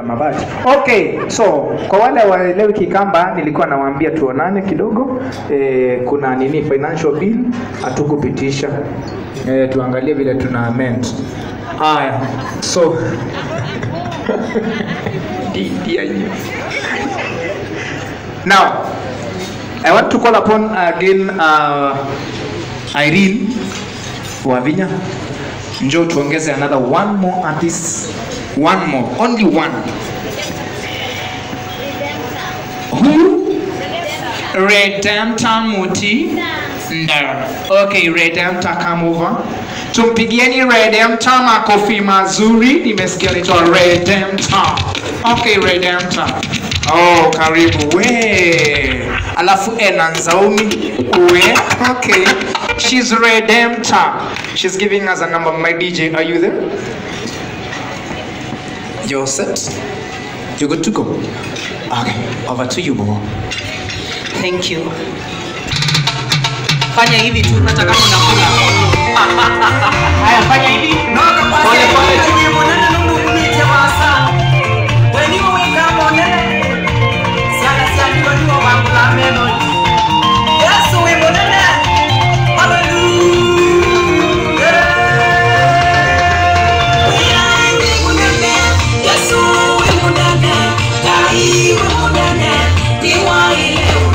na mabati. Okay, so kwa wale waelewi Kikamba, nilikuwa nawaambia tuonane kidogo. E, kuna nini financial bill hatukupitisha. E, tuangalie vile tuna amend. Haya, so Dear you. Now, I want to call upon again uh, Irene Wavinya. Njoo tuongeze another one more artist. One more, only one. Who? Redemptor Muti. No. Okay, Redemptor come over. Tumpigieni Redemptor makofi mazuri. Nimesikia anaitwa Redemptor. Okay, Redemptor. Oh, karibu we. Alafu Ena Nzaumi we. Okay. She's Redemptor. She's giving us a number. My DJ, are you there? You're set? You good to go? Okay, over to you, Bobo. Thank you. Fanya hivi tu hata kama unakula. Haya, fanya hivi. Pole pole tu. Yesu we munene, Dai we munene, Diwai leo